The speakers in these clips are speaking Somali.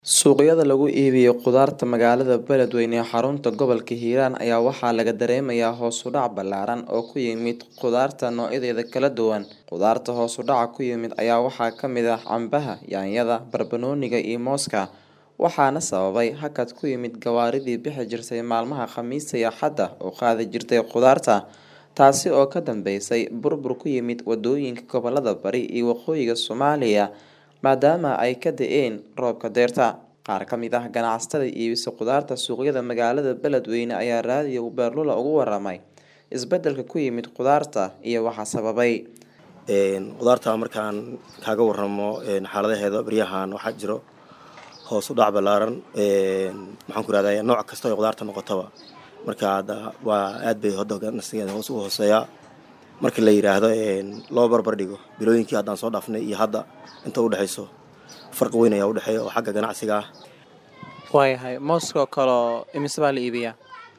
Suuqyada lagu iibiyo khudaarta magaalada Beledweyne ee xarunta gobolka Hiiraan ayaa waxaa laga dareemayaa hoos u dhac ballaaran oo ku yimid khudaarta noocyadeeda kala duwan. Khudaarta hoos u dhaca ku yimid ayaa waxaa ka mid ah cambaha, yaanyada, barbanooniga iyo mooska, waxaana sababay hakad ku yimid gawaaridii bixi jirtay maalmaha Khamiista iyo Axadda u qaadi jirtay khudaarta, taasi oo ka dambeysay burbur ku yimid wadooyinka gobollada Bari iyo Waqooyiga Soomaaliya maadaama ay ka da'een roobka dayrta. Qaar ka mid ah ganacsatada iibisa khudaarta suuqyada magaalada Beledweyne ayaa raadiyo Beerlula uga warramay isbeddelka ku yimid khudaarta iyo waxa sababay. khudaarta markaan kaaga waramo xaaladaheeda baryahan waxaa jiro hoos u dhac ballaaran maxaan ku rahdaa nooc kasta oo khudaarta noqotaba marka hadda waa aad bay hadda ganacsigeeda hoos u hooseeyaa marka la yiraahdo loo barbar dhigo bilooyinkii haddaan soo dhaafnay iyo hadda inta u dhexeyso farqi weyn ayaa u dhexeeya oo xagga ganacsiga ah waayahay mooska oo kaleo imise baa la iibiyaa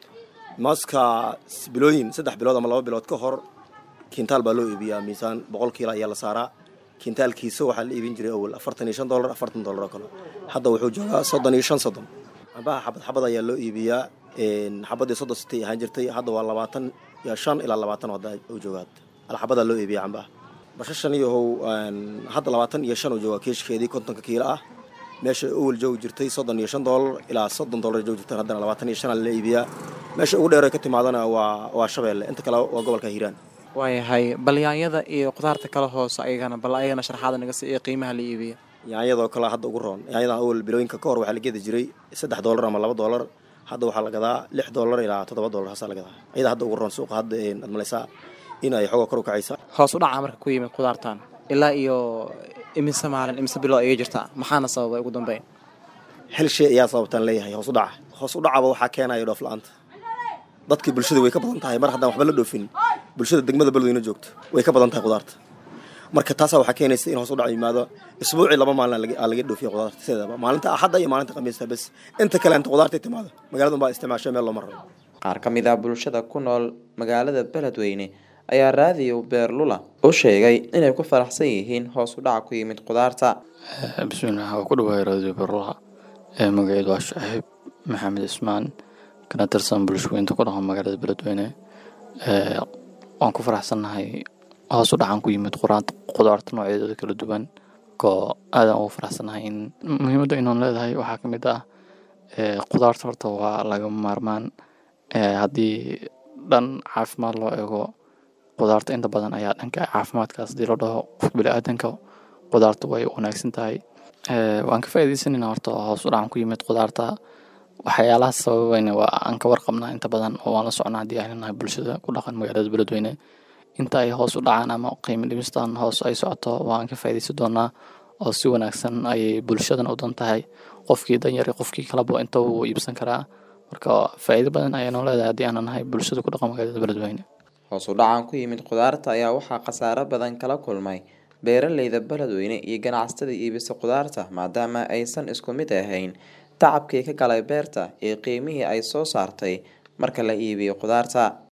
maaska bilooyin saddex bilood ama laba bilood ka hor kintaal baa loo iibiyaa miisaan boqol kiilo ayaa la saaraa kintaalkiisa waxaa la iibin jiray awal afartan iyo shan dollar afartan dollar oo kale hadda wuxuu joogaa soddon iyo shan soddon cambaha xabad xabad ayaa loo iibiyaa xabadii soddon sitay ahaan jirtay hadda waa labaatan iyo shan ilaa labaatan hadda uu joogaa alxabadaa loo iibiyaa cambaha bashashan iyo how hadda labaatan iyo shan uu joogaa keeshkeedii kontonka kiilo ah meesha awal joogi jirtay soddon iyo shan dollar ilaa soddon dollar joogi jirtan haddana labaatan iyo shan la iibiyaa meesha ugu dheer ay ka timaadana waa waa shabeelle inta kale waa gobolka hiiraan waayahay bal yaanyada iyo khudaarta kala hoose ayagana bal ayagana sharxaada naga sii iyo qiimaha la iibiya yaanyadoo kale hadda ugu roon yaanyadan awal bilooyinka ka hor waxaa la gedi jiray saddex dollar ama laba dollar hadda waxaa la gadaa lix dollar ilaa toddoba dollar haasaa la gadaa ayada hadda ugu roon suuqa hadda aad malaysaa in ay xooga kor u kacaysa hoos u dhaca marka ku yimid khudaartan ilaa iyo imise maalin imise bilood ayay jirtaa maxaana sababay ugu dambeyn hel shay ayaa sababtaan leeyahay hoos u dhaca hoos u dhacaba waxaa keenaya dhoof la-aanta dadkii bulshada way ka badan tahay mar haddaan waxba la dhoofin bulshada degmada beledweyne joogto way ka badan tahay khudaarta marka taasaa waxaa keenaysa in hoos u dhac yimaado isbuucii laba maalin aa laga dhoofiya khudaarta sideedaba maalinta axadda iyo maalinta khamiista bes inta kale inta khudaarta timaado magaalada unbaa isticmaashay meel looma rabo Qaar ka mid ah bulshada ku nool magaalada Beledweyne ayaa raadiyo Beerlula u sheegay inay ku faraxsan yihiin hoos u dhaca ku yimid khudaarta. bismillaah waa ku dhawahay raadiyo beerlula ee magaceedu waa shaaxiib maxamed ismaan kana tirsan bulshooyinta ku dhaqan magaalada beledweyne waan ku faraxsannahay hoos u dhacan ku yimid khudaarta noocyadeeda kala duwan koo aadan ugu faraxsannahay in muhiimadda inaan leedahay waxaa ka mid ah khudaarta horta waa lagama maarmaan haddii dhan caafimaad loo eego khudaarta inta badan ayaa dhanka caafimaadkaas hadii loo dhaho qofka biniaadanka khudaarta way wanaagsan tahay waan ka faa'iidaysanayna horta hoos u dhacan ku yimid khudaarta waxyaalaha sababayna waa aan ka warqabnaa inta badan oo waan la socnaa haddii aynu nahay bulshada ku dhaqan magaalada beledweyne inta ay hoos u dhacaan ama qiimo dhimistan hoos ay socoto waan ka faa'iidaysan doonaa oo si wanaagsan ayay bulshadan u dan tahay qofkii danyar iyo qofkii kaleba inta wuu iibsan karaa marka faa'iido badan ayaanu leedahay haddii aanu nahay bulshada ku dhaqan magaalada beledweyne Hoos u dhacan ku yimid khudaarta ayaa waxaa khasaare badan kala kulmay beeraleyda Beledweyne iyo ganacsatada iibisa khudaarta maadaama aysan isku mid ahayn tacabkii ka galay beerta iyo qiimihii ay soo saartay marka la iibiyo khudaarta.